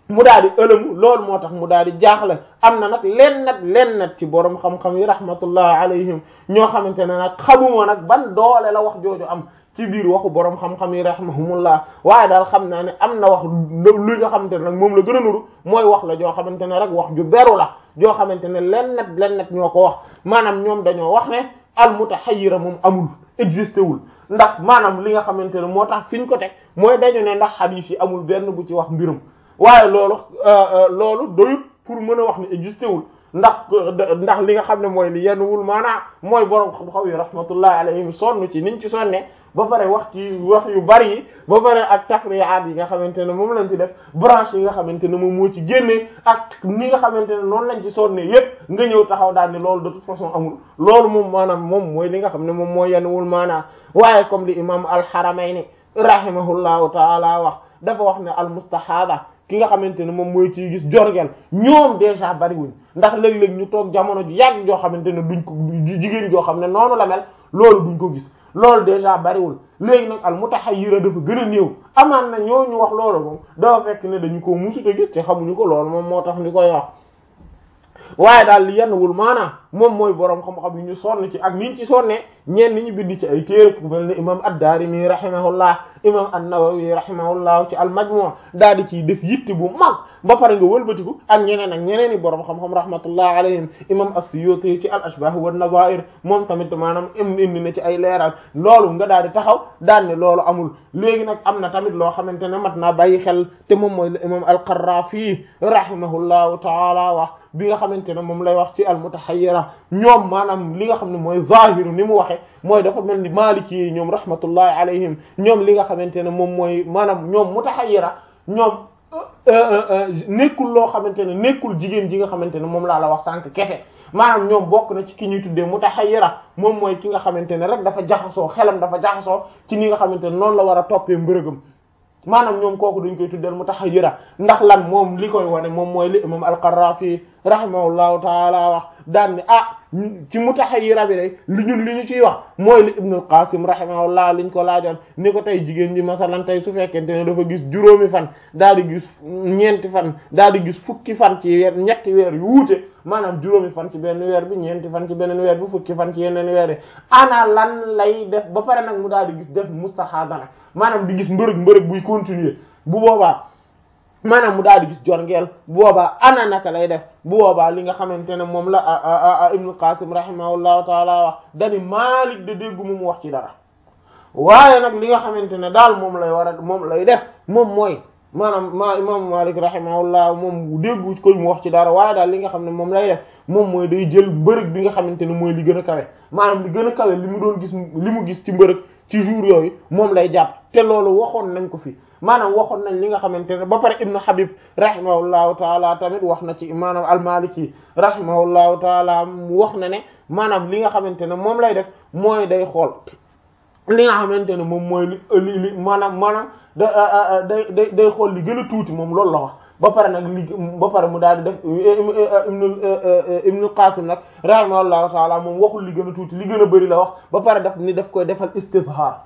mu daal di ëlëmu loolu moo tax mu daal di jaaxle am na nag len nat len nat ci borom xam-xam yi rahmatullah alayhim ñoo xamante ne nag xamuma nag ban doole la wax jooju am ci biir waxu borom xam-xam yi rahmahumullah waaye daal xam naa ne am na wax lu nga xamante ne nag moom la gën a nuru mooy wax la joo xamante ne rek wax ju beru la joo xamante ne len nat len nat ñoo ko wax maanaam ñoom dañoo wax ne al mutahayyira moom amul existé wul ndax maanaam li nga xamante ne moo tax fi ñu ko teg mooy dañu ne ndax hadith yi amul benn bu ci wax mbirum waaye loolu loolu doyut pour mën a wax ne existé wul ndax ndax li nga xam ne mooy li yenn wul maanaa mooy borom xam-xam yi rahmatullahi alayhim sonn ci niñ ci sonne ba pare wax ci wax yu bari yi ba pare ak tafriyaat yi nga xamante ne moom lañ ci def branche yi nga xamante ne moom moo ci génnee ak ni nga xamante ne noonu lañ ci sonne yépp nga ñëw taxaw daal ni loolu de toute façon amul loolu moom maanaam moom mooy li nga xam ne moom mooy yenn wul maanaa waaye comme li imam al-Haramayni rahimahullahu taala wax dafa wax ne al mustahada ki nga xamante ne moom mooy ciy gis jorgel ñoom déjà bariwuñ ndax léeg-léeg ñu toog jamono ji yàgg joo xamante ne duñ ko jigéen joo xam ne noonu la mel loolu duñ ko gis loolu déjà bariwul léegi nag al mutahayyira dafa gën a néew amaan na ñooñu wax loolu moom dafa fekk ne dañu ko musuta gis te xamuñu ko loolu moom moo tax ñu koy wax waaye daal li yenn wul maanaam moom mooy boroom xam-xam yi ñu sonn ci ak niñ ci sonnee ñenn ñu bind ci ay téere ku mel ne imam ad-Daarimi rahimahullah imam an-Nawawi rahimahullah ci al-Majmu' daal di ciy def yitte bu mag ba pare nga wëlbatiku ak ñeneen ak ñeneen i boroom xam-xam rahmatullah alayhim imam as-Suyuti ci al-Ashbah wa an-Nadha'ir moom tamit maanaam indi na ci ay leeral loolu nga daal di taxaw daan ne loolu amul léegi nag am na tamit loo xamante ne mat naa bàyyi xel te moom mooy imam al-Qarrafi rahimahullahu ta'ala wax bi nga xamante ne moom lay wax ci al-mutahayyira ñoom maanaam li nga xam ne mooy zahiru ni mu waxe mooy dafa mel ni maliki yi ñoom rahmatullahi alayhim ñoom li nga xamante ne moom mooy maanaam ñoom mutahayyira ñoom nekkul loo xamante ne nekkul jigéen ji nga xamante ne moom laa la wax sànq kese maanaam ñoom bokk na ci ki ñuy tuddee mutahayyira moom mooy ki nga xamante ne rek dafa jaxasoo xelam dafa jaxasoo ci ni nga xamante ne noonu la war a toppee mbërëgam maanaam ñoom kooku dañ koy tuddeel mutahayyira ndax lan moom li koy wane moom mooy li imam al-Qarrafi rahimahullahu taala wax daan ne ah ci mutahayyira bi day li ñun li ñu ciy wax mooy li Ibn al-Qasim rahimahullah liñ ko laajoon ni ko tey jigéen ji masalan tey su fekkente ne dafa gis juróomi fan daal di gis ñeenti fan daal di gis fukki fan ci weer ñetti weer yu wuute maanaam juróomi fan ci benn weer bi ñeenti fan ci beneen weer bi fukki fan ci yeneen weer yi ana lan lay def ba pare nag mu daal di gis def mustahada nag maanaam di gis mbërëg mbërëg buy continuer bu boobaa maanaam mu daal di gis jorngeel bu boobaa ana naka lay def bu boobaa li nga xamante ne moom la Ibnu Qasim rahimahullahu taala wax dani Maalik de déggu mu wax ci dara waaye nag li nga xamante ne daal moom lay war a moom lay def moom mooy maanaam ma imam Maalik rahimahullah moom déggu ko mu wax ci dara waaye daal li nga xam ne moom lay def moom mooy day jël mbërëg bi nga xamante ne mooy li gën a kawe maanaam li gën a kawe li mu doon gis li mu gis ci mbërëg ci jour yooyu moom lay jàpp te loolu waxoon nañ ko fi maanaam waxoon nañ li nga xamante ne ba pare ibnu habib rahimahullahu taala tamit wax na ci maanaam almaliki rahimahullahu taala wax na ne maanaam li nga xamante ne moom lay def mooy day xool li nga xamante ne moom mooy li li maanaam maanaam da day day day xool li gën a tuuti moom loolu la wax ba pare nag li ba pare mu daal di def ibnu ibnu qasim nag rahimahullahu taala moom waxul li gën a tuuti li gën a bëri la wax ba pare daf ni daf koy defal istizhar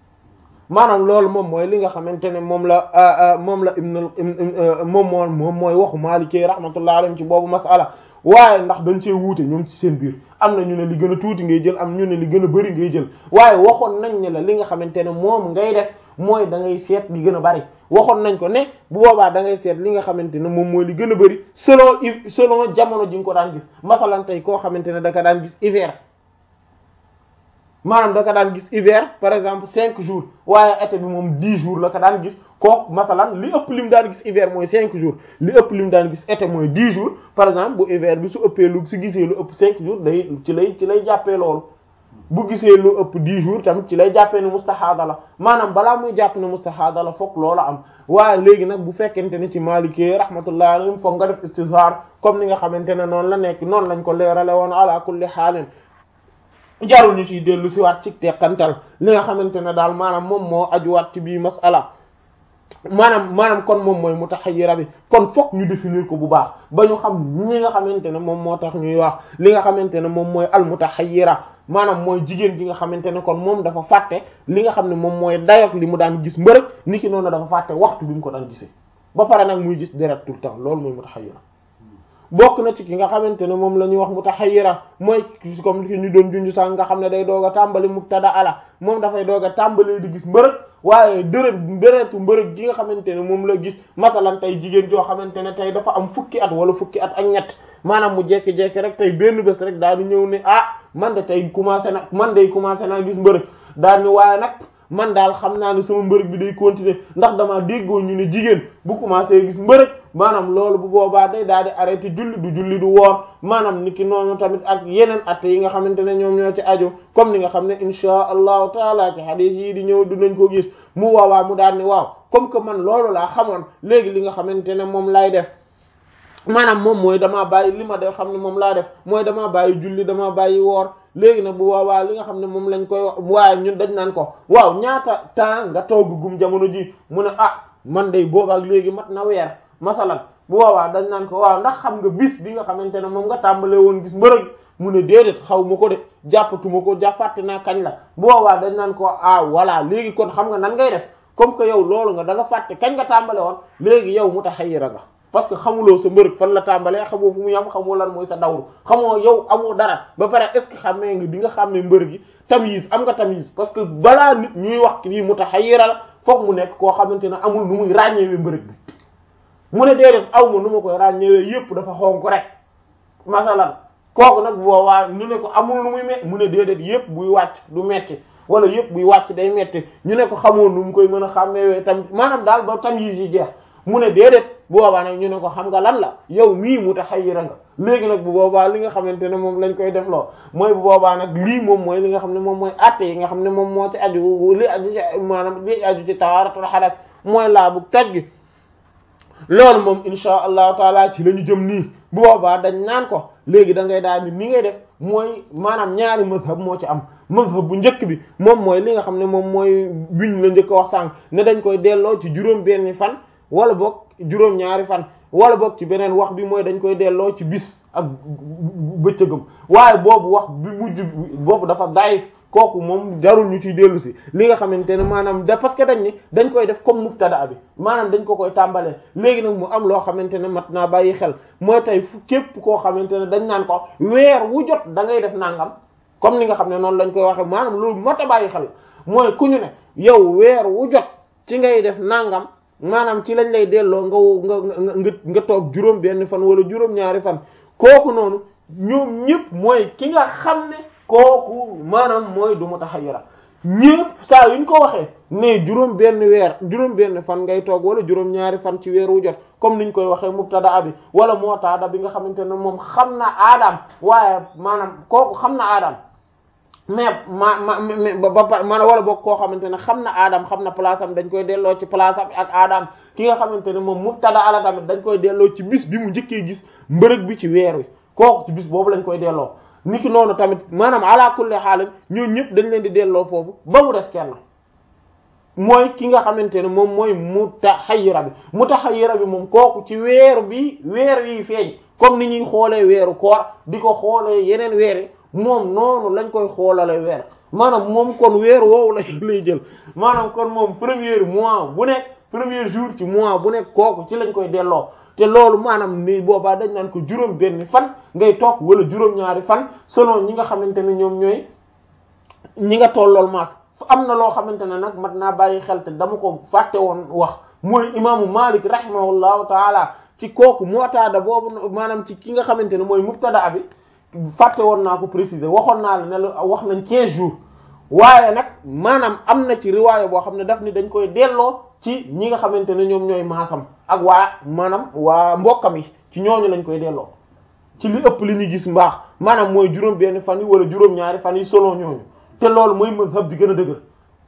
maanaam loolu moom mooy li nga xamante ne moom la moom la ibnu moom moo moom mooy waxu Maliki rahmatullahi alayhi ci boobu masala waaye ndax dañ cee wuute ñoom ci seen biir am na ñu ne li gën a tuuti ngay jël am ñu ne li gën a bëri ngay jël waaye waxoon nañ ne la li nga xamante ne moom ngay def mooy da ngay seet li gën a bëri waxoon nañ ko ne bu boobaa da ngay seet li nga xamante ne moom mooy li gën a bëri selon selon jamono ji nga ko daan gis masalan tey koo xamante ne da ka daan gis hiver maanaam da ka daan gis hiver par exemple cinq jours waaye été bi moom dix jours la ko daan gis kooku masalan li ëpp lim daan gis hiver mooy cinq jours li ëpp lim daan gis été mooy dix jours par exemple bu hiver bi su ëppee lu su gisee lu ëpp cinq jours day ci lay ci lay jàppee loolu bu gisee lu ëpp dix jours tamit ci lay jàppee ne mustahaada la maanaam balaa muy jàpp ne mustahaada la fokk loola am waaye léegi nag bu fekkente ne ci Maliki rahmatullah alayhim foog nga def istizhar comme ni nga xamante ne noonu la nekk noonu lañ ko leerale woon ala kulli xaalin jarul ñu ciy dellu si waat ci teqantal li nga xamante ne daal maanaam moom moo ajuwaat ci bii masala maanaam maanaam kon moom mooy mutahayyira bi kon fokk ñu définir ko bu baax ba ñu xam ñi nga xamante ne moom moo tax ñuy wax li nga xamante ne moom mooy al mutahayyira maanaam mooy jigéen ji nga xamante ne kon moom dafa fàtte li nga xam ne moom mooy dayok li mu daan gis mbërëg ni ki noonu dafa fàtte waxtu bi mu ko daan gisee ba pare nag muy gis deret tout le temps loolu mooy mutahayyira bokk na ci ki nga xamante ne moom la ñuy wax mutahayyira mooy comme li ñu doon junj sax nga xam ne day doog a tàmbali mubtada ala moom dafay doog a tàmbali di gis mbërëg waaye dërët dëretu mbërëg gi nga xamante ne moom la gis masalan tey jigéen joo xamante ne tey dafa am fukki at wala fukki at ak ñett maanaam mu jekki-jekki rek tey benn bés rek daal di ñëw ne ah man de tey commencé na man day commencé naa gis mbërëg daal ni waaye nag man daal xam naa ne sama mbërëg bi day continuer ndax dama déggoo ñu ne jigéen bu commencé gis mbërëg maanaam loolu bu boobaa day daal di arrêté julli du julli du woor maanaam niki noonu tamit ak yeneen at yi nga xamante ne ñoom ñoo ci aju comme ni nga xam ne insha allahu taala ci hadith yi di ñëw dinañ ko gis mu waawaa mu daal ni waaw comme que man loolu laa xamoon léegi li nga xamante ne moom lay def maanaam moom mooy damaa bàyyi li ma def xam ne moom laa def mooy damaa bàyyi julli damaa bàyyi woor léegi nag bu boobaa li nga xam ne moom lañ koy wax waaye ñun dañ naan ko waaw ñaata temps nga toog gum jamono ji mu ne ah man day boobaak léegi mat na weer masalan bu boobaa dañ naan ko waaw ndax xam nga bis bi nga xamante ne moom nga tàmbalee woon gis mbërëg mu ne déedéet xaw ma ko de jàppatuma ko jàppate naa kañ la bu boobaa dañ naan ko ah voilà léegi kon xam nga nan ngay def comme que yow loolu nga da nga fàtte kañ nga tàmbale woon léegi yow mutahayyira nga parce que xamuloo sa mbërëg fan la tàmbalee xamoo fu mu yam xamoo lan mooy sa dawru xamoo yow amoo dara ba pare est ce que xamee nga di nga xàmmee mbërëg yi tamyiz am nga tamyiz parce que balaa nit ñuy wax kii mutahayyira la foog mu nekk koo xamante ne amul nu muy ràññeewee mbërëg bi mu ne déedéet aw ma nu ma koy ràññeewee yépp dafa xonk rek masalan kooku nag boobaa ñu ne ko amul nu muy me mu ne déedéet yépp buy wàcc du metti wala yépp buy wàcc day metti ñu ne ko xamoo nu mu koy mën a xàmmeewee tam maanaam daal ba tamyiz yi jeex mu ne déedéet bu boobaa nag ñu ne ko xam nga lan la yow mii mutahayyira nga léegi nag bu boobaa li nga xamante ne moom lañ koy defloo mooy bu boobaa nag lii moom mooy li nga xam ne moom mooy atte yi nga xam ne moom moo ci aju li aju ci maanaam li aju ci tawaaratul xadas mooy laabu toj gi loolu moom insha allahu taala ci la ñu jëm nii bu boobaa dañ naan ko léegi da ngay daal ni ni ngay def mooy maanaam ñaari mazhab moo ci am mazhab bu njëkk bi moom mooy li nga xam ne moom mooy biñ la njëkk a wax sànq ne dañ koy delloo ci juróom benni fan wala boog juróom ñaari fan wala boog ci beneen wax bi mooy dañ koy delloo ci bis ak bëccëgam waaye boobu wax bi mujj boobu dafa daif kooku moom jarul ñu ciy dellu si li nga xamante ne maanaam da parce que dañ ni dañ koy def comme mubtada bi maanaam dañ ko koy tàmbalee léegi nag mu am loo xamante ne mat naa bàyyi xel mooy tey fu képp koo xamante ne dañ naan ko weer wu jot da ngay def nangam comme ni nga xam ne noonu lañ koy waxee maanaam loolu mat a bàyyi xel mooy ku ñu ne yow weer wu jot ci ngay def nangam maanaam ci lañ lay delloo nga nga nga nga toog juróom benn fan wala juróom ñaari fan kooku noonu ñoom ñëpp mooy ki nga xam ne kooku maanaam mooy du mutahayyira ñëpp saa yuñ ko waxee ne juróom benn weer juróom benn fan ngay toog wala juróom ñaari fan ci weer wu jot comme niñ koy waxee mubtada bi wala mootaada bi nga xamante ne moom xam na aadam waaye maanaam kooku xam na aadam mais ma ma ba ba ma wala boog koo xamante ne xam na aadam xam na place am dañ koy delloo ci place am ak aadam ki nga xamante ne moom mubtada ala tamit dañ koy delloo ci bis bi mu njëkkee gis mbërëg bi ci weer wi kooku ci bis boobu lañ koy delloo niki noonu tamit maanaam ala kulli xaalis ñooñu ñëpp dañ leen di delloo foofu ba mu des kenn mooy ki nga xamante ne moom mooy mutahayyira bi mutahayyira bi moom kooku ci weer bi weer yi feeñ comme ni ñuy xoolee weeru koor di ko xoolee yeneen weer yi moom noonu lañ koy xoolale weer maanaam moom kon weer woowu la lay jël maanaam kon moom premier mois bu nekk premier jour ci mois bu nekk kooku ci lañ koy delloo te loolu maanaam ni boobaa dañ naan ko juróom benn fan ngay toog wala juróom-ñaari fan selon ñi nga xamante ne ñoom ñooy ñi nga tollool maas am na loo xamante ne nag mat naa bàyyi xel te dama ko fàtte woon wax mooy imaamu Malik rahimahullahu taala ci kooku mu'tada boobu maanaam ci ki nga xamante ne mooy mubtada bi fàtte woon naa ko préciser waxoon naa la ne la wax nañ 15 jours waaye nag maanaam am na ci riwaaya boo xam ne daf ni dañ koy delloo ci ñi nga xamante ne ñoom ñooy maasam ak waa maanaam waa mbokkam yi ci ñooñu lañ koy delloo ci li ëpp li ñuy gis mbaax maanaam mooy juróom benn fan yi wala juróom-ñaari fan yi selon ñooñu te loolu mooy mazhab bi gën a dëgër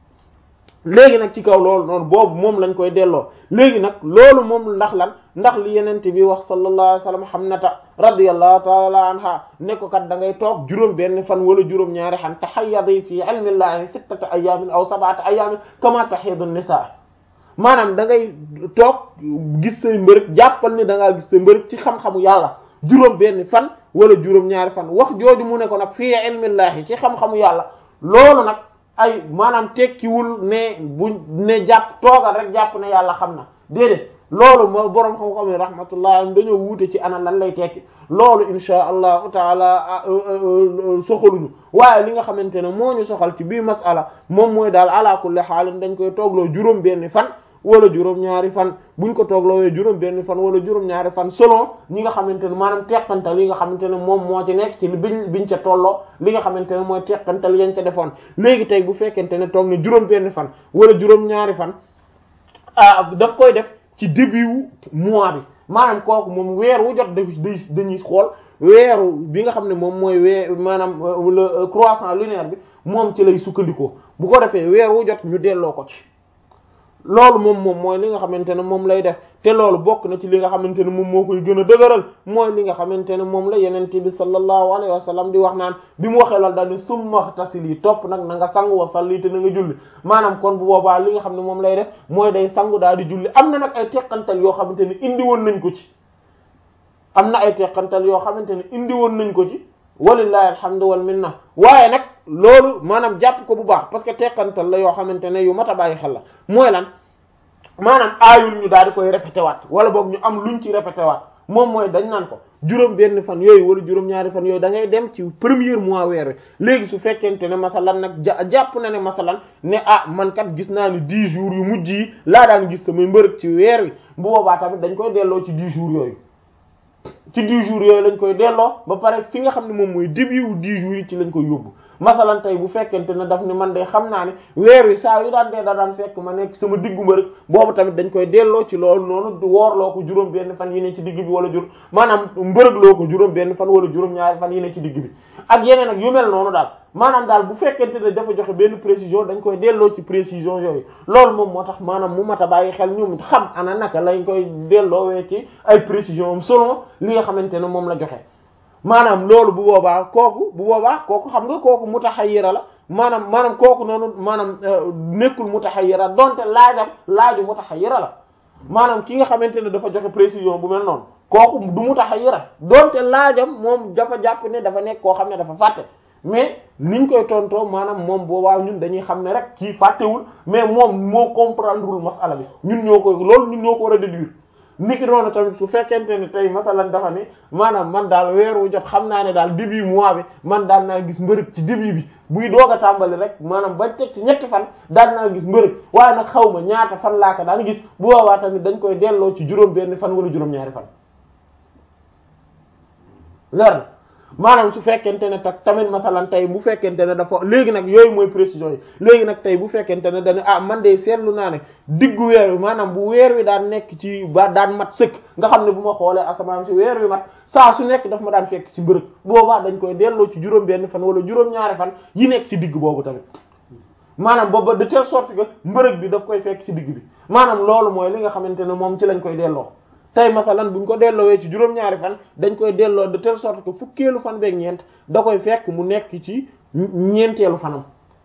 léegi nag ci kaw loolu noonu boobu moom lañ koy delloo léegi nag loolu moom ndax lan ndax li yenente bi wax sallallahu alayhi wasallam Hamnata radiyallahu ta'ala anha ne ko kat da ngay toog juróom benn fan wala juróom ñaari xan tahayyadi fi ilmi llahi sittata ayamin aw sab'ata ayamin kama tahidu nisa maanaam da ngay toog gis say mbërëg jàppal ni da ngaa gis say mbërëg ci xam-xamu yàlla juróom benn fan wala juróom ñaari fan wax jooju mu ne ko nag fii ilmi llahi ci xam-xamu yàlla loolu nag ay maanaam tekkiwul ne bu ne jàpp toogal rek jàpp ne yàlla xam na déedéet loolu moo boroom xam-xam yi rahmatullah dañoo wuute ci ana lan lay tekki loolu insha allahu taala soxaluñu waaye li nga xamante ne moo ñu soxal ci bii masala moom mooy daal ala kulli xaalin dañ koy toogloo juróom benni fan wala juróom ñaari fan buñ ko toogloowee juróom benni fan wala juróom ñaari fan selon ñi nga xamante ne maanaam teqantal yi nga xamante ne moom moo ci nekk ci biñ biñ ca tolloo li nga xamante ne mooy teqantal yañ ca defoon léegi tey bu fekkente ne toog na juróom benni fan wala juróom ñaari fan ah daf koy def ci début wu mois bi maanaam kooku moom weer wu jot daf dañuy xool weeru bi nga xam ne moom mooy weer maanaam le croissant lunaire bi moom ci lay sukkandikoo bu ko defee weer wu jot ñu delloo ko ci loolu moom moom mooy li nga xamante ne moom lay def te loolu bokk na ci li nga xamante ne moom moo koy gën a dëgëral mooy li nga xamante ne moom la yenente bi sallallahu alayhi wa sallam di wax naan bi mu waxee loolu daal ni summa tasili topp nag na nga sangu wa salli te na nga julli maanaam kon bu boobaa li nga xam ne moom lay def mooy day sangu daal di julli am na nag ay teqantal yoo xamante ne indi woon nañ ko ci am na ay teqantal yoo xamante ne indi woon nañ ko ci walillahi alhamdu wal minna waaye nag loolu maanaam jàpp ko bu baax parce que teqantal la yoo xamante ne yu mat a bàyyi xel la mooy lan maanaam aayul ñu daal di koy répété waat wala boog ñu am luñ ci répété waat moom mooy dañ naan ko juróom benn fan yooyu wala juróom ñaari fan yooyu da ngay dem ci premier mois weer wi léegi su fekkente ne masalan nag ja jàpp na ne masalan ne ah man kat gis naa ni dix jours yu mujj yi laa daan gis samay mbërëg ci weer wi bu boobaa tamit dañ koy delloo ci dix jours yooyu ci dix jours yooyu lañ koy delloo ba pare fi nga xam ne moom mooy début wu dix jours yi ci lañ koy yóbbu masalan tey bu fekkente ne daf ni man de xam naa ne weer wi saa yu daan dee da daan fekk ma nekk sama diggu mbërëg boobu tamit dañ koy delloo ci loolu noonu woorloo ko juróom benn fan yi ne ci digg bi wala jur maanaam mbërëgloo ko juróom benn fan wala juróom ñaari fan yi ne ci digg bi ak yeneen ak yu mel noonu daal maanaam daal bu fekkente ne dafa joxe benn précision dañ koy delloo ci précision yooyu loolu moom moo tax maanaam mu mat a bàyyi xel ñu xam ana naka lañ koy delloowee ci ay précision am selon li nga xamante ne moom la joxe maanaam loolu bu boobaa kooku bu boobaa kooku xam nga kooku mutahayyira la maanaam maanaam kooku noonu maanaam nekkul mutahayyira donte laajam laaju mutahayyira la maanaam ki nga xamante ne dafa joxe précision bu mel noonu kooku du mutahayyira donte laajam moom dafa jàpp ne dafa nekk koo xam ne dafa fàtte mais niñ koy tontoo maanaam moom boobaa ñun dañuy xam ne rek kii fàttewul mais moom moo comprendrewul masala bi ñun ñoo koy loolu ñun ñoo ko war a déduire niki noonu tamit su fekkente ne tey masalan dafa ne maanaam man daal weer wu jot xam naa ne daal début mois bi man daan naa gis mbërëg ci début bi buy doog a tàmbali rek maanaam ba teg ci ñetti fan daan naa gis mbërëg waaye nag xaw ma ñaata fan laa ko daan gis bu boobaa tamit dañ koy delloo ci juróom benn fan wala juróom-ñaari fan leer na maanaam su fekkente ne tak tamit masalan tey bu fekkente ne dafa léegi nag yooyu mooy précision yi léegi nag tey bu fekkente ne dañu ah man de seetlu naa ne diggu weer wi maanaam bu weer wi daan nekk ci ba daan mat sëkk nga xam ne bu ma xoolee asamaan si weer wi mat saa su nekk daf ma daan fekk ci mbërëg boobaa dañ koy delloo ci juróom benn fan wala juróom-ñaari fan yi nekk ci digg boobu tamit maanaam booba de telle sorte que mbërëg bi daf koy fekk ci digg bi maanaam loolu mooy li nga xamante ne moom ci lañ koy delloo tey masalan buñ ko delloowee ci juróom-ñaari fan dañ koy delloo de telle sorte que fukkeelu fan beeg ñeent da koy fekk mu nekk ci ñeenteelu fanam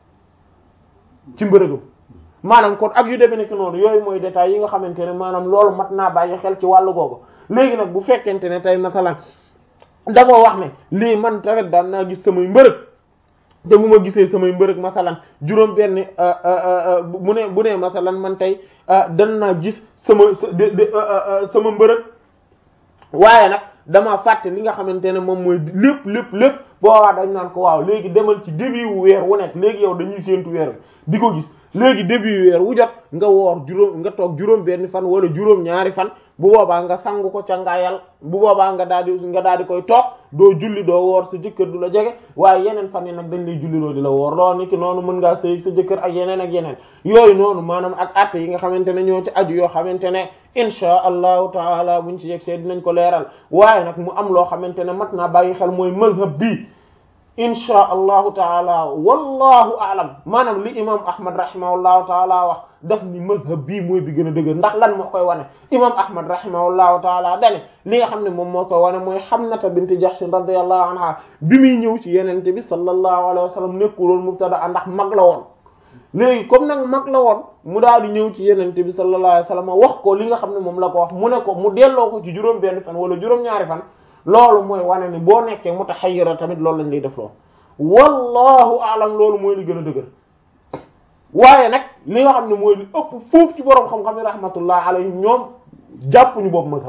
ci mbërëgam maanaam kon ak yu demee nekk noonu yooyu mooy détails yi nga xamante ne maanaam loolu mat naa bàyyi xel ci wàllu googu léegi nag bu fekkente ne tey masalan dafa wax ne lii man tamit daan naa gis samay mbërëg te bu ma gisee samay mbërëg masalan juróom benn bu ne bu ne masalan man tey dan naa gis sama sama mbërëg waaye nag dama fàtte li nga xamante ne moom mooy lépp lépp lépp boobaa dañ naan ko waaw léegi demal ci début wu weer wu nekk léegi yow dañuy séentu weer wi di ko gis léegi début weer wu jot nga woor juróom nga toog juróom benn fan wala juróom ñaari fan bu boobaa nga sangu ko ca ngaayal bu boobaa nga daal di nga daal di koy toog doo julli doo woor sa jëkkër du la jege waaye yeneen fan yi nag dañ lay julli loo di la woor loolu ni ki noonu mën ngaa sëy sa jëkkër ak yeneen ak yeneen yooyu noonu maanaam ak atte yi nga xamante ne ñoo ci aju yoo xamante ne insha allahu taala buñ ci yegg see dinañ ko leeral waaye nag mu am loo xamante ne mat naa bàyyi xel mooy mazhab bi insha allahu taala wallahu aalam maanaam li imam ahmad rahimahullahu taala wax daf ni mazhab bii mooy bi gën a dëgër ndax lan moo koy wane imam ahmad rahimahullahu taala dane li nga xam ne moom moo koy wane mooy Hamnata bint Jahsh radiyallahu anha bi muy ñëw ci yenente bi sallallahu alayhi wa sallam nekkuloon mubtada ndax mag la woon léegi comme nag mag la woon mu daal di ñëw ci yenente bi sallallahu alayhi wa sallam wax ko li nga xam ne moom la ko wax mu ne ko mu delloo ko ci juróom benn fan wala juróom-ñaari fan loolu mooy wane ni boo nekkee mutahayyira tamit loolu lañ lay def loolu wallahu aalam loolu mooy li gën a dëgër waaye nag li nga xam ne mooy li ëpp foofu ci boroom xam-xam yi rahmatullah alayhim ñoom jàppuñu boobu mazhab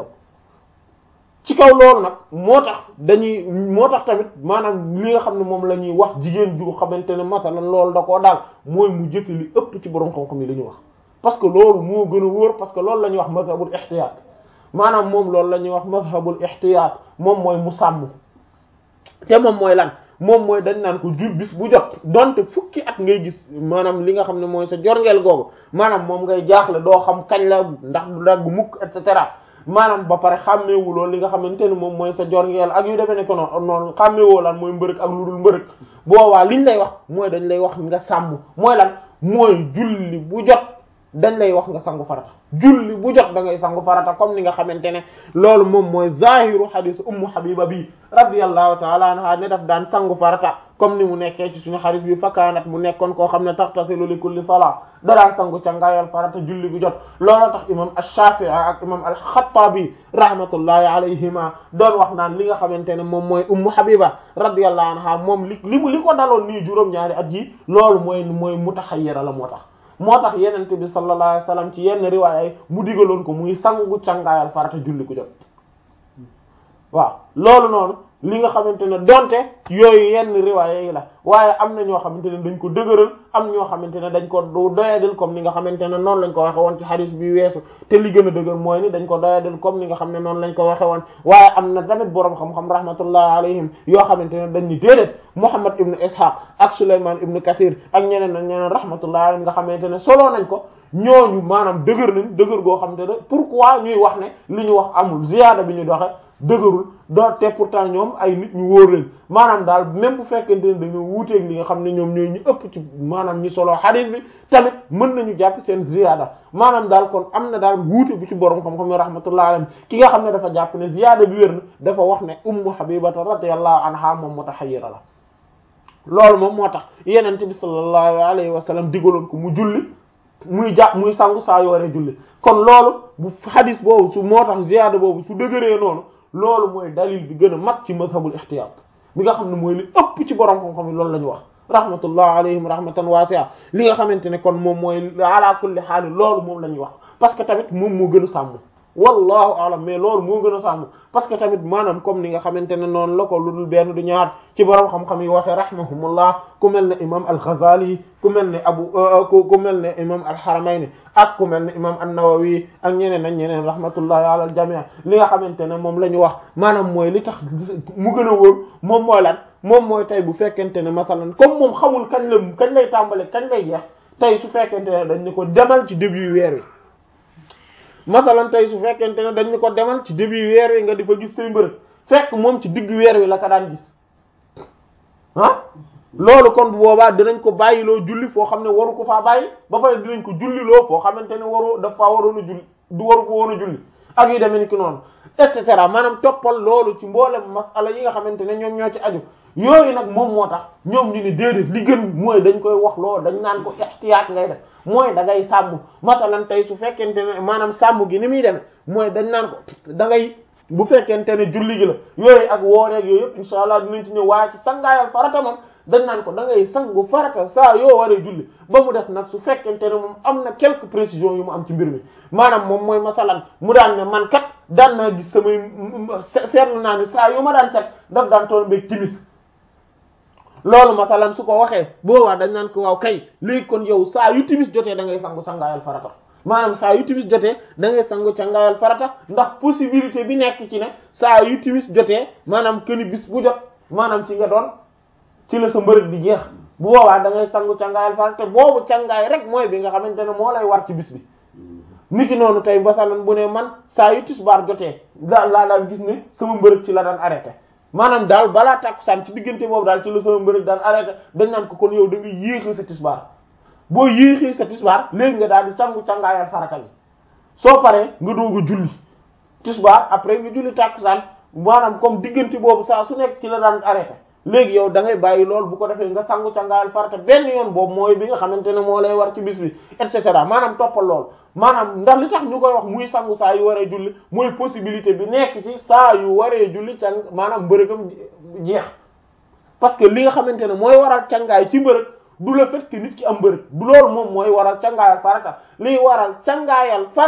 ci kaw loolu nag moo tax dañuy moo tax tamit maanaam li nga xam ne moom la ñuy wax jigéen ju xamante ne masalan loolu da koo daal mooy mu jëfe li ëpp ci borom xam-xam yi la ñuy wax parce que loolu moo gën a wóor parce que loolu la ñuy wax mazhabul ihtiyaat maanaam moom loolu la ñuy wax mazhabul ihtiyaat moom mooy mu sàmm te moom mooy lan moom mooy dañ naan ko jur bis bu jot donte fukki at ngay gis maanaam li nga xam ne mooy sa jorngeel googu maanaam moom ngay jaaxle doo xam kañ la ndax du dagg mukk et cetera maanaam ba pare xàmmeewuloo li nga xamante ne moom mooy sa jorngeel ak yu demee ne ko noonu noonu xàmmeewoo lan mooy mbërëg ak lu dul mbërëg boobaa liñ lay wax mooy dañ lay wax nga sàmm mooy lan mooy julli bu jot dañ lay wax nga sangu farata julli bu jot da ngay sangu farata comme ni nga xamante ne loolu moom mooy zahiru hadith ummu habiba bi radiyallahu ta'ala anha ne daf daan sangu farata comme ni mu nekkee ci suñu hadith bi fakaanat mu nekkoon koo xam ne taghtasilu li kulli salat da daan sangu ca ngaayal farata julli bu jot loolu tax imam ash-shafi'i ak imam al-khattabi rahmatullahi alayhima doon wax naan li nga xamante ne moom mooy ummu habiba radiyallahu anha moom li li mu li ko daloon nii juróom-ñaari at yi loolu mooy mooy mutahayyira la moo tax moo tax yenente bi sallallahu alayhi wasallam ci yenn riwaaya yi mu digaloon ko muy sangu cangaayal farata julli ku jot waaw loolu noonu li nga xamante ne donte yooyu yenn riwaaya yi la waaye am na ñoo xamante ne dañ ko dëgëral am ñoo xamante ne dañ ko doyadal comme ni nga xamante ne noonu lañ ko waxe woon ci hadith bi weesu te li gën a dëgër mooy ni dañ ko doyadal comme ni nga xam ne noonu lañ ko waxe woon waaye am na tamit boroom xam-xam rahmatullah alayhim yoo xamante ne dañ ni déedéet Muhammad ibn Ishaq ak Sulayman ibn Kathir ak ñeneen ak ñeneen rahmatullah alayhim nga xamante ne solo nañ ko ñooñu maanaam dëgër nañ dëgër goo xamante ne pourquoi ñuy wax ne li ñu wax amul ziyaada bi ñu doxe dëgërul doo te pourtant ñoom ay nit ñu wóor lañ maanaam daal même bu fekkente ne dañoo wuuteeg li nga xam ne ñoom ñooy ñu ëpp ci maanaam ñi solo hadith bi tamit mën nañu jàpp seen ziyaada maanaam daal kon am na daal wuute bu ci borom xam-xam yi rahmatullah alayhi ki nga xam ne dafa jàpp ne ziyaada bi wér na dafa wax ne ummu habibata radiyallahu anha moom mutahayyira la loolu moom moo tax yenente bi sallallahu alayhi wa sallam digaloon ko mu julli muy jàpp muy sangu saa yu waree julli kon loolu bu hadith boobu su moo tax ziyaada boobu su dëgëree noonu loolu mooy dalil bi gën a mag ci mazhabul ihtiyat bi nga xam ne mooy li ëpp ci borom xam-xam yi loolu la ñu wax rahmatullah alayhim rahmatan wasi'a li nga xamante ne kon moom mooy ala kulli haal loolu moom la ñuy wax parce que tamit moom moo gën a sàmm wallahu alam mais loolu moo gën a sàmm parce que tamit maanaam comme ni nga xamante ne noonu la ko lu dul benn du ñaar ci borom xam-xam yi waxee rahimahumullah ku mel ne imam al-Ghazali ku mel ne abu ku mel ne imam al-Haramayni ak ku mel ne imam an-Nawawi ak ñeneen ak ñeneen rahmatullahi ala al-jami' li nga xamante ne moom la ñu wax maanaam mooy li tax mu gën a wóor moom mooy lan moom mooy tey bu fekkente ne masalan comme moom xamul kañ la kañ lay tàmbale kañ lay jeex tey su fekkente ne dañ ne ko demal ci début weer wi masalan tey su fekkente ne dañ ne ko demal ci début weer wi nga di fa gis say mbërëg fekk moom ci digg weer wi la ko daan gis ah loolu kon bu boobaa dinañ ko bàyyiloo julli foo xam ne waru ko faa bàyyi ba pare dinañ ko julliloo foo xamante ne waru daf faa waroon a julli du waru ko woon a julli ak yu demee ni ki noonu et cetera maanaam toppal loolu ci mboolem masala yi nga xamante ne ñoom ñoo ci aju yooyu nag moom moo tax ñoom ñu ne déedéet li gën mooy dañ koy wax loolu dañ naan ko ihtiyaat ngay def mooy da ngay sàmm masalan tey su fekkente ne maanaam sàmm gi ni muy demee mooy dañ naan ko da ngay bu fekkente ne julli gi la yooyu ak wooreeg yooyu yëpp insha allah dinañ ci ñëw waaye ci sangaayal farata moom dañ naan ko da ngay sangu farata saa yoo waree julli ba mu des nag su fekkente ne moom am na quelques précisions yu mu am ci mbir mi maanaam moom mooy masalan mu daan ne man kat daan naa gis samay seetlu naa ne saa yu ma daan set daf daan toll mbéeg timis loolu masalan su ko waxee boobaa dañ naan ko waaw kay léegi kon yow saa yu timis jotee da ngay sangu sangaayal farata maanaam saa yu timis jotee da ngay sangu sangaayal farata ndax possibilité bi nekk ci ne saa yu timis jotee maanaam këni bis bu jot maanaam ci nga doon ci la sa mbërëg di jeex bu boobaa da ngay sangu cangaayal farata boobu cangaay rek mooy bi nga xamante ne moo lay war ci bis bi niki noonu tey masalan bu ne man saa yu tisbaar jotee daal laa daan gis ne sama mbërëg ci la daan arrêté maanaam daal balaa tàkkusaan ci diggante boobu daal ci la sama mbërëg daan arrêté dañ naan ko kon yow da nga yéexee sa tisbaar boo yéexee sa tisbaar léegi nga daal di sangu cangaayal farata bi soo paree nga doog a julli tisbaar après nga julli tàkkusaan maanaam comme diggante boobu saa su nekk ci la daan arrêté léegi yow da ngay bàyyi lool bu ko defee nga sangu cangaayal farata benn yoon boobu mooy bi nga xamante ne moo lay war ci bis bi et cetera maanaam toppal lool maanaam ndax li tax ñu koy wax muy sangu saa yu waree julli mooy possibilité bi nekk ci saa yu waree julli can maanaam mbërëgam jeex parce que li nga xamante ne mooy waral cangaay ci mbërëg du le fait que nit ki am mbërëg du loolu moom mooy waral cangaayal farata liy waral cangaayal farata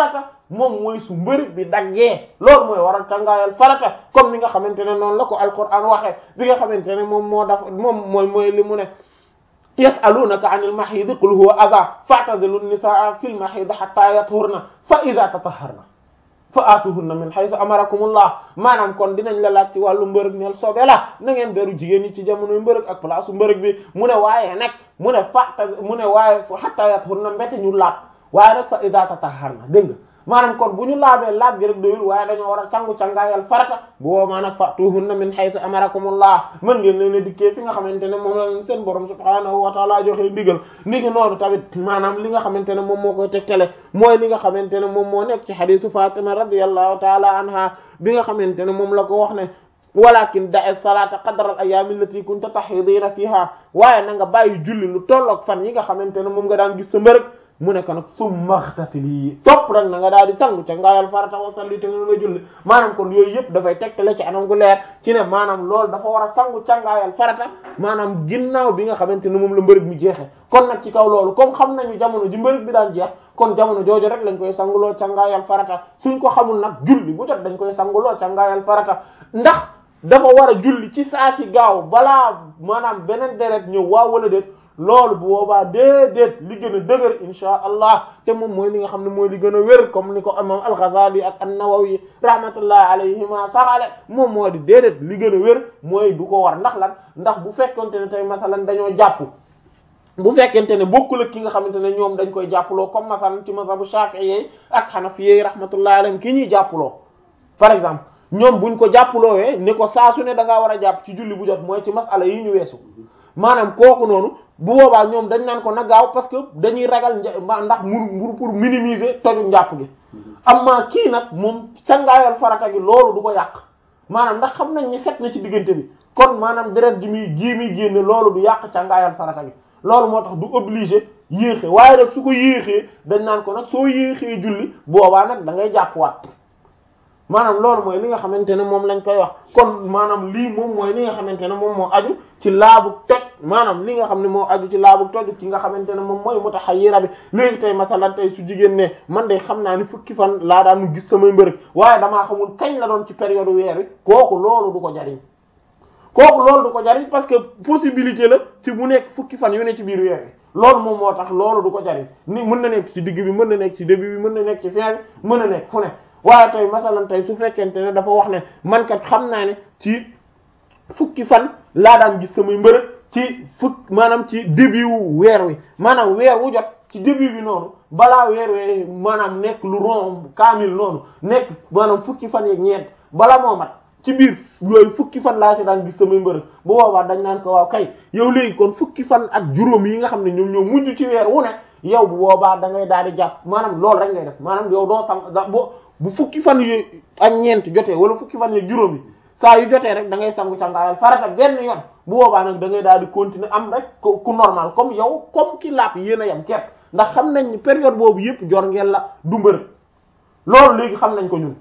moom mooy su mbërëg bi daggee loolu mooy waral cangaayal farata comme ni nga xamante ne noonu la ko alquran waxee bi nga xamante ne moom moo daf moom mooy mooy li mu ne yasalunaka anil mahidi qul huwa adha fa'tazilu nisaa fil mahidi hatta yathurna fa idha tatahharna fa aatuhunna min haythu amarakumullah maanaam kon dinañ la laaj ci wàllu mbërëg neel sobe la na ngeen beru jigéen ñi ci jamonoy mbërëg ak place mbërëg bi mu ne waaye nag mu ne fata mu ne waaye hatta yathurna mbete ñu laab waaye nag fa idha tatahharna dégg nga maanaam kon bu ñu laabee laab gi rek doyul waaye dañoo war a sangu cangaayal farata bu boobaa nag fa'tuhunna min haythu amarakumullah mën ngeen leen a dikkee fi nga xamante ne moom la leen seen borom subhaanahu wa ta'ala joxe ndigal ni ngi noonu tamit maanaam li nga xamante ne moom moo koy tegtale mooy li nga xamante ne moom moo nekk ci hadisu Fatima radiyallahu ta'ala anha bi nga xamante ne moom la ko wax ne walakin da'i salata qadra al ayyam allati kunta tahidina fiha waaye na nga bàyyi julli lu tolloog fan yi nga xamante ne moom nga daan gis sa mbërëg mu nekk nag summa ightasili topp rek na nga daal di sangu ca ngaayal farata wa salli te nga julli maanaam kon yooyu yëpp dafay tegtale ci anam gu leer ci ne maanaam loolu dafa war a sangu ca ngaayal farata maanaam ginnaaw bi nga xamante ne moom la mbërëg mi jeexe kon nag ci kaw loolu comme xam nañu jamono ji mbërëg bi daan jeex kon jamono jooju rek lañ koy sanguloo ca ngaayal farata suñ ko xamul nag julli bu jot dañ koy sanguloo ca ngaayal farata ndax dafa war a julli ci saa si gaaw balaa maanaam beneen deret ñëw waaw wala déet loolu bu boobaa déedéet li gën a dëgër insha allah te moom mooy li nga xam ne mooy li gën a wér comme ni ko imam al-Ghazali ak an-Nawawi rahmatullah alayhima saxale moom moo di déedéet li gën a wér mooy du ko war ndax lan ndax bu fekkonte ne tey masalan dañoo jàpp bu fekkente ne bokkul ak ki nga xamante ne ñoom dañ koy jàppaloo comme masalan ci mazhabu Shafi'i ak Hanafi rahmatullah alayhim ki ñuy jàppaloo par exemple ñoom buñ ko jàppaloowee ni ko saa su ne da ngaa war a jàpp ci julli bu jot mooy ci masala yi ñu weesu maanaam kooku noonu bu boobaa ñoom dañ naan ko na gaaw parce que dañuy ragal ndax mur mur pour minimiser toju njàpp gi amma kii nag moom cangaayal farata gi loolu du ko yàq maanaam ndax xam nañ ni set na ci diggante bi kon maanaam deret ji muy ji muy génne loolu du yàq cangaayal farata gi loolu moo tax du obligé yéexe waaye nag su ko yéexee dañ naan ko nag soo yéexee julli boobaa nag da ngay jàppwaat maanaam loolu mooy li nga xamante ne moom lañ koy wax kon maanaam lii moom mooy li nga xamante ne moom moo aju ci laabu toj maanaam li nga xam ne moo aju ci laabu toj ci nga xamante ne moom mooy mutahayyira bi léegi tey masalan tey su jigéen ne man de xam naa ni fukki fan laa daan gis samay mbërëg waaye damaa xamul kañ la doon ci période weer wi kooku loolu du ko jariñ kooku loolu du ko jariñ parce que possibilité la ci mu nekk fukki fan yu ne ci biir weer wi loolu moom moo tax loolu du ko jariñ ni mën na nekk ci digg bi mën na nekk ci début bi mën na nekk ci fin bi mën na nekk fu ne waaye tey masalan tey su fekkente ne dafa wax ne man kat xam naa ne ci fukki fan laa daan gis samay mbërëg ci fukk maanaam ci début wu weer wi maanaam weer wu jot ci début bi noonu balaa weer wee maanaam nekk lu rond kaamil noonu nekk maanaam fukki fan yeeg ñeent bala moo mat ci biir yooyu fukki fan laa ci daan gis samay mbërëg bu boobaa dañ naan ko waaw kay yow léegi kon fukki fan ak juróom yi nga xam ne ñoom ñoo mujj ci weer wu ne yow bu boobaa da ngay daal di jàpp maanaam loolu rek ngay def maanaam yow doo sang bo bu fukki fan yu ak ñeent jotee wala fukki fan yeeg juróom yi saa yu jotee rek da ngay sangu cangaayal farata benn yoon bu boobaa nag da ngay daal di continuer am rek ku normal comme yow comme ki laap yéen a yam kepp ndax xam nañ ni période boobu yëpp jor ngeen la du mbërëg loolu léegi xam nañ ko ñun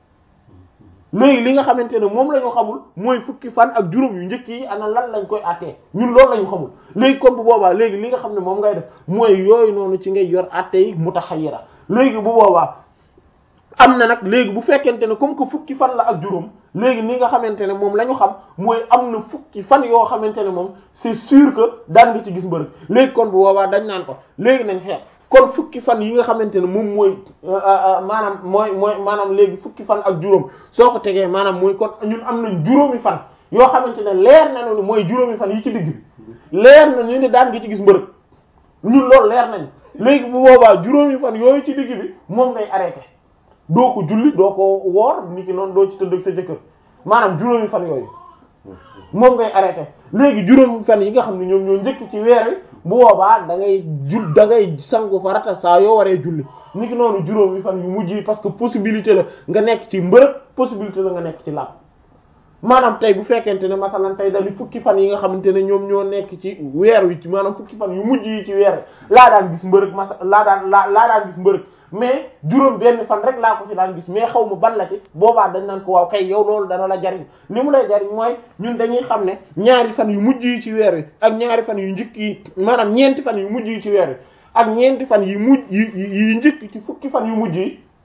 léegi li nga xamante ne moom la ñu xamul mooy fukki fan ak juróom yu njëkk yi ana lan lañ koy attee ñun loolu la ñu xamul léegi comme bu boobaa léegi li nga xam ne moom ngay def mooy yooyu noonu ci ngay yor atte yi mutaxayyira léegi bu boobaa am na nag léegi bu fekkente ne comme que fukki fan la ak juróom léegi ni nga xamante ne moom la ñu xam mooy am na fukki fan yoo xamante ne moom c'est sûr que daan nga ci gis mbërëg léegi kon bu boobaa dañ naan ko léegi nañ xeex kon fukki fan yi nga xamante ne moom mooy maanaam mooy mooy maanaam léegi fukki fan ak juróom soo ko tegee maanaam mooy kon ñun am nañ juróomi fan yoo xamante ne leer nañu ni mooy juróomi fan yi ci digg bi leer na ñu ne daan nga ci gis mbërëg ñun loolu leer nañ léegi bu boobaa juróomi fan yooyu ci digg bi moom ngay arrêté doo ko julli doo ko woor nit ki noonu doo ci tëdd ak sa jëkkër maanaam juróomi fan yooyu moom ngay arrêté léegi juróomi fan yi nga xam ne ñoom ñoo njëkk ci weer wi bu boobaa da ngay jul da ngay sangu farata saa yoo waree julli nit ki noonu juróomi fan yu mujj yi parce que possibilité la nga nekk ci mbërëg possibilité la nga nekk ci laab maanaam tey bu fekkente ne masalan tey dañu fukki fan yi nga xamante ne ñoom ñoo nekk ci weer wi ci maanaam fukki fan yu mujj yi ci weer wi laa daan gis mbërëg masa laa daan laa laa daan gis mbërëg mais juróom benn fan rek laa ko ci daan gis mais xaw ma ban la ci boobaa dañ naan ko waaw kay yow loolu dana la jariñ li mu lay jariñ mooy ñun dañuy xam ne ñaari fan yu mujj yi ci weer wi ak ñaari fan yu njëkk yi maanaam ñeenti fan yu mujj yi ci weer wi ak ñeenti fan yi mujj yi yi njëkk ci fukki fan yu mujj yi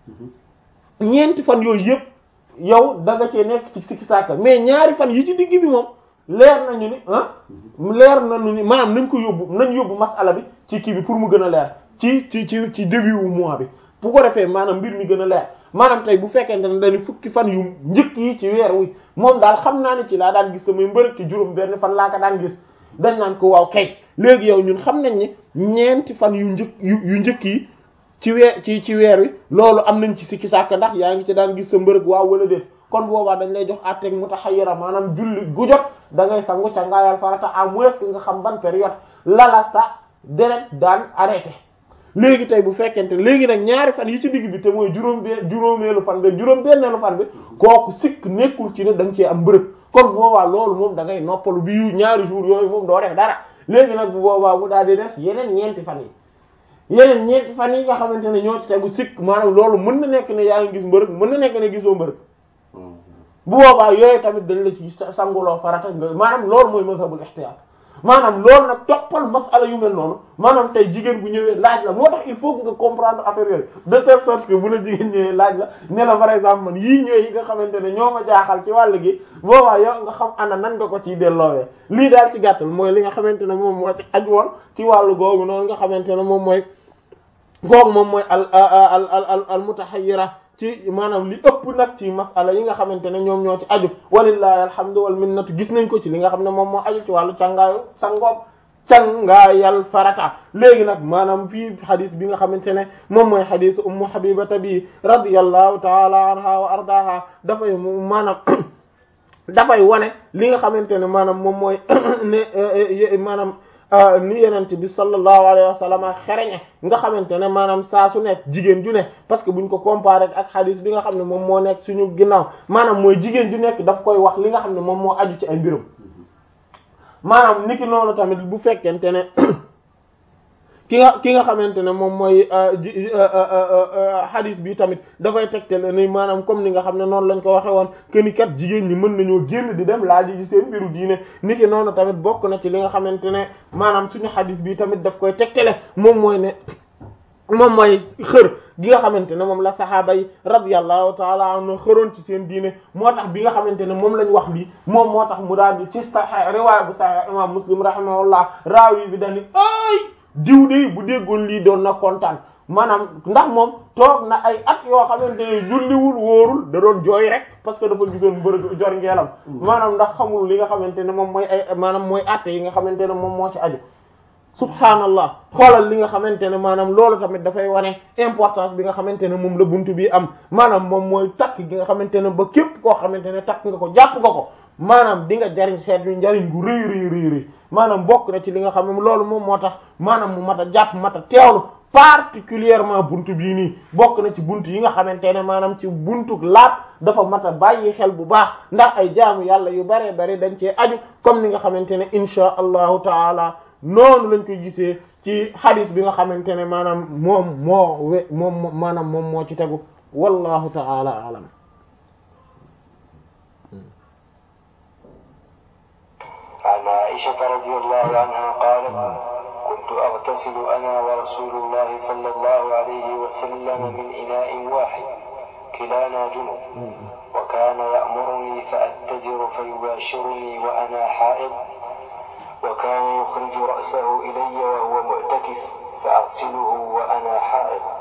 ñeenti fan yooyu yëpp yow da nga cee nekk ci sikki sàkka mais ñaari fan yi ci digg bi moom leer nañu ni ah leer nañu ni maanaam nañ ko yóbbu nañ yóbbu masala bi ci kii bi pour mu gën a leer ci ci ci ci début wu mois bi bu ko defee maanaam mbir mi gën a leer maanaam tey bu fekkente ne dañu fukki fan yu njëkk yi ci weer wi moom daal xam naa ne ci laa daan gis samay mbërëg ci juróom benn fan laa ko daan gis dañ naan ko waaw kay léegi yow ñun xam nañ ni ñeenti fan yu njëkk yu yu njëkk yi ci weer ci ci weer wi loolu am nañ ci sikki sàkk ndax yaa ngi ci daan gis sa mbërëg waaw wala déet kon boobaa dañ lay jox àtteeg mutahayyira maanaam julli gu jot da ngay sangu ca ngaayal farata à moins que nga xam ban période lala sa deret daan arrêté léegi tey bu fekkente léegi nag ñaari fan yi ci digg bi te mooy juróom benn juróomeelu fan bi juróom benneelu fan bi kooku sikk nekkul ci ne da nga cee am mbërëg kon bu boobaa loolu moom da ngay noppalu bi ñaari jours yooyu moom doo def dara léegi nag bu boobaa mu daal di des yeneen ñeenti fan yi yeneen ñeenti fan yi nga xamante ne ñoo ci tegu sikk maanaam loolu mën na nekk ne yaa ngi gis mbërëg mën na nekk ne gisoo mbërëg bu boobaa yooyu tamit dañ la ci sanguloo farata nga maanaam loolu mooy mazhabul ihtiyaat maanaam loolu nag toppal masala yu mel noonu maanaam tey jigéen bu ñëwee laaj la moo tax il faut que nga comprendre affaire yooyu de telle sorte que bu la jigéen ñëwee laaj la ne la par exemple man yii ñooy yi nga xamante ne ñoo ma jaaxal ci wàll gi boobaa yow nga xam ana nan nga ko ciy delloowee lii daal ci gàttal mooy li nga xamante ne moom moo ci aju woon ci wàllu googu noonu nga xamante ne moom mooy googu moom mooy al al al al mutahayyira ci maanaam li ëpp nag ci masala yi nga xamante ne ñoom ñoo ci aju walillahi alhamdu wal minnatu gis nañ ko ci li nga xam ne moom moo aju ci wàllu càngaayu sangoom cangaayal farata léegi nag maanaam fii xadis bi nga xamante ne moom mooy xadisu ummu habibata bi radiyallahu taala anha wa ardaha dafay maanaam dafay wane li nga xamante ne maanaam moom mooy ne maanaam ni yenente bi sallallahu alayhi wa sallam xereñe nga xamante ne maanaam saa su nekk jigéen ju ne parce que buñ ko comparé ak xadis bi nga xam ne moom moo nekk suñu ginnaaw maanaam mooy jigéen ju nekk daf koy wax li nga xam ne moom moo aju ci ay mbirum maanaam niki noonu tamit bu fekkente ne ki nga ki nga xamante ne moom mooy hadis bi tamit dafay tegtale ni maanaam comme ni nga xam ne noonu lañ ko waxe woon que ni kat jigéen ñi mën nañoo génn di dem laaj ci seen mbiru diine niki noonu tamit bokk na ci li nga xamante ne maanaam suñu hadis bi tamit daf koy tegtale moom mooy ne moom mooy xër gi nga xamante ne moom la saxaaba yi radiyallahu taala anhu xëroon ci seen diine moo tax bi nga xamante ne moom lañ wax lii moom moo tax mu daal di ci sahih riwaaya bu sahih imam muslim rahimahullah raawi bi dañu ay diw de bu déggoon lii doon na kontaan maanaam ndax moom toog na ay at yoo xamante ne julliwul wóorul da doon jooy rek parce que dafa gisoon mbërëg jor ngeelam maanaam ndax xamul li nga xamante ne moom mooy ay maanaam mooy atte yi nga xamante ne moom moo ci aju subhaanallah xoolal li nga xamante ne maanaam loolu tamit dafay wane importance bi nga xamante ne moom la buntu bi am maanaam moom mooy takk gi nga xamante ne ba képp koo xamante ne takk nga ko jàpp nga ko maanaam di nga jariñ xeet yu njariñ gu rëy rëy rëy rëy maanaam bokk na ci li nga xam ne loolu moom moo tax maanaam mu mat a jàpp mat a teewlu particulièrement buntu bii nii bokk na ci buntu yi nga xamante ne maanaam ci buntu laab dafa mat a bàyyi xel bu baax ndax ay jaamu yàlla yu bare bare dañ cee aju comme ni nga xamante ne insha allahu taala noonu lañ koy gisee ci hadith bi nga xamante ne maanaam moom moo we moom maanaam moom moo ci tegu wallahu taala alam عن عائشة رضي الله عنها قالت كنت أغتسل أنا ورسول الله صلى الله عليه وسلم من إناء واحد كلانا جنوب وكان يأمرني فأتزر فيباشرني وأنا حائض وكان يخرج رأسه إلي وهو معتكف فأغسله وأنا حائض